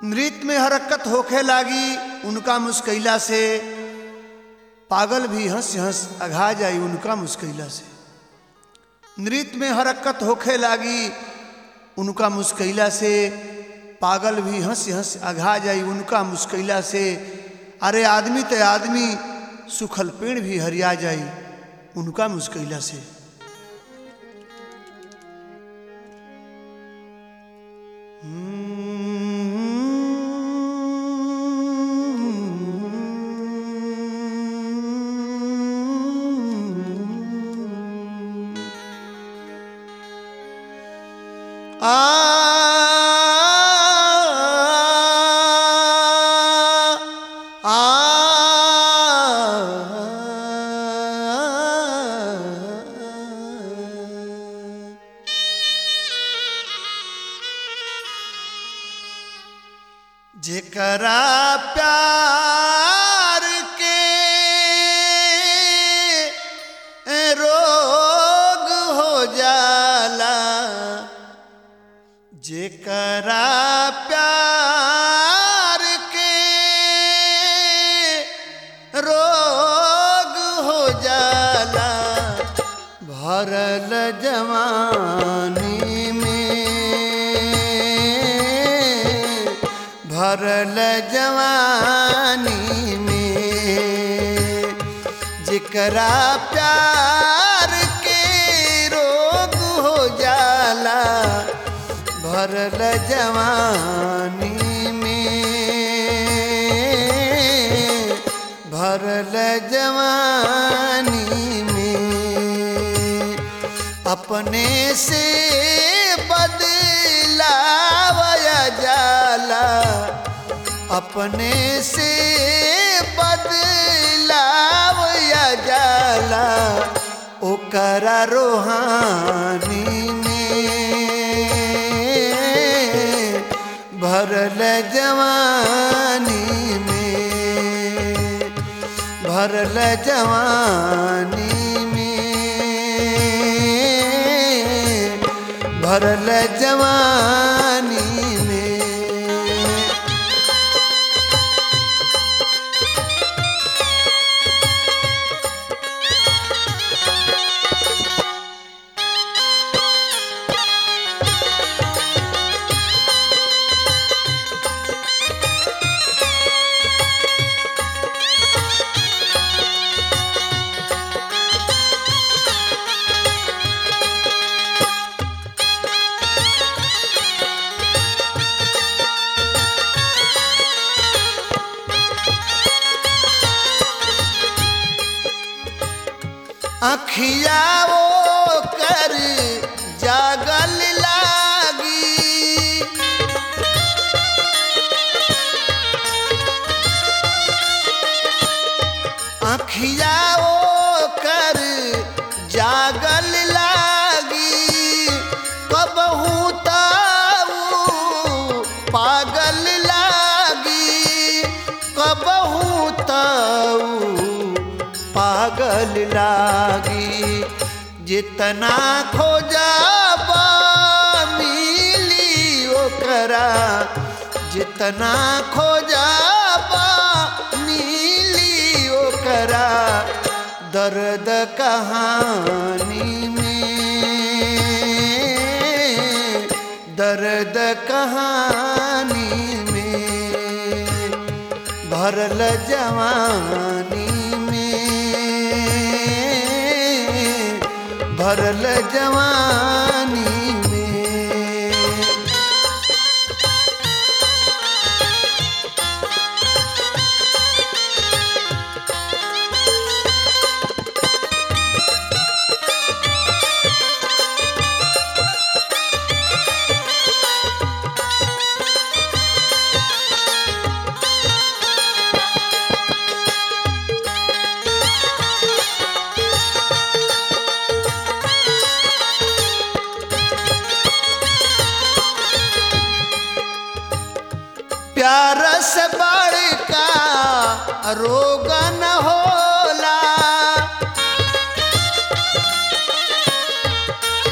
नृत्य में हरकत होखे लागी उनका मुस्कैला से पागल भी हंस हंस अघा जाई उनका मुस्कैला से नृत्य में हरकत होखे लागी उनका मुस्कैला से पागल भी हंस हंस अघा जाई उनका मुस्कैला से अरे आदमी ते आदमी सुखल पेड़ भी हरिया जाई उनका मुस्कैला से आ आ जेकरा प्यार के रोग हो जाला जेकरा प्यार के रोग हो जाला भरल जवानी में भरल जवानी में जेकरा प्यार के रोग हो जाला भरल जवानी में भरल जवानी में अपने से बदलावया जाला अपने से बदलावया जाला ओकरा रोहानी में भरल जवानी में भरल जवानी में भरल जवानी में अखिया वो कर जागल लागी अखिया वो कर जागल लागी कबहू ताऊ पागल लागी कबहू ताऊ पागल लागी जितना खोजब मिली ओकरा जितना खोजब मिली ओकरा दर्द कहानी में दर्द कहानी में भरल जवानी में भरल जवानी में प्यार से बड़का रोग न होला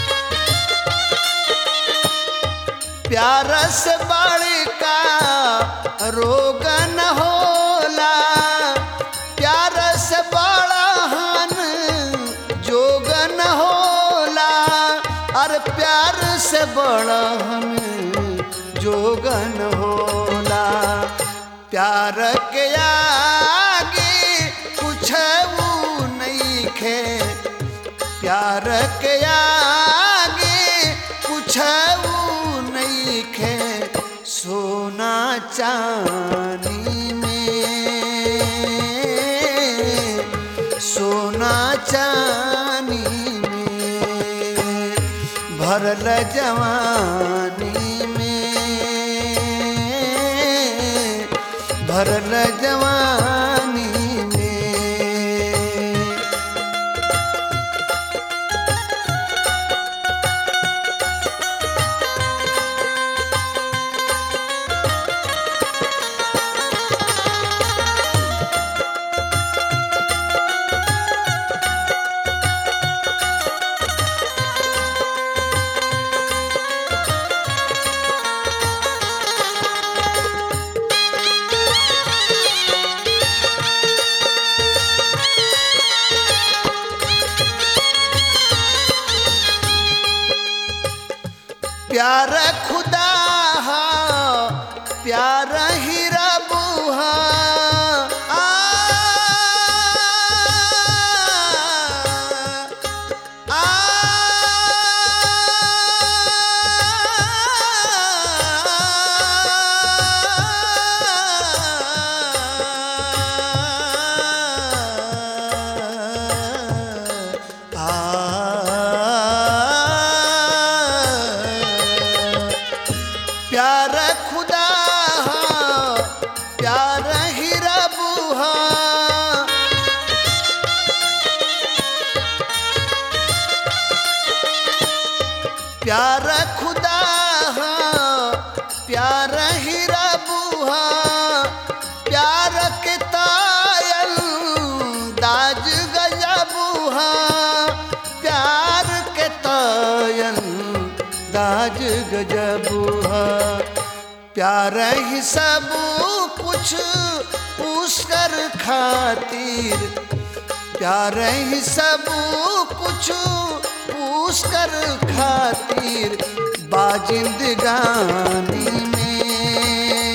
प्यार से बड़का रोग न होला प्यार से बड़ा हन जोग न होला अरे प्यार से बड़ा हन जोग न होला प्यार के आगे कुछ नहीं खे प्यार के आगे कुछ नहीं खे सोना चांदी में सोना चांदी में भरल जवानी में भरल जवानी में प्यार खुदा हा प्यार ही रब हा आ, आ, प्यार खुदा हा प्यार ही रब हा प्यार खुदा हा प्यार ही रब हा प्यार के तायल दाज गजब हा प्यार के तायल दाज गजब हा प्यार ही सब कुछ पुष्कर खातिर प्यार ही सब कुछ पुष्कर खातिर बाजिंदगानी में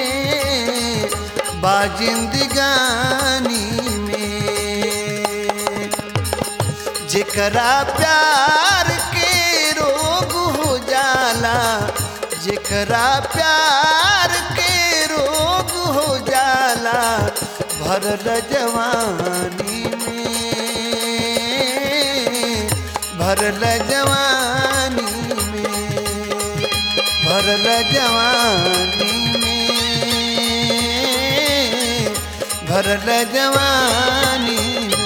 बाजिंदगानी में जेकरा प्यार के रोग हो जाला जेकरा प्यार के रोग हो जाला भरल जवानी में भरल जवानी में भरल जवानी में भरल जवानी में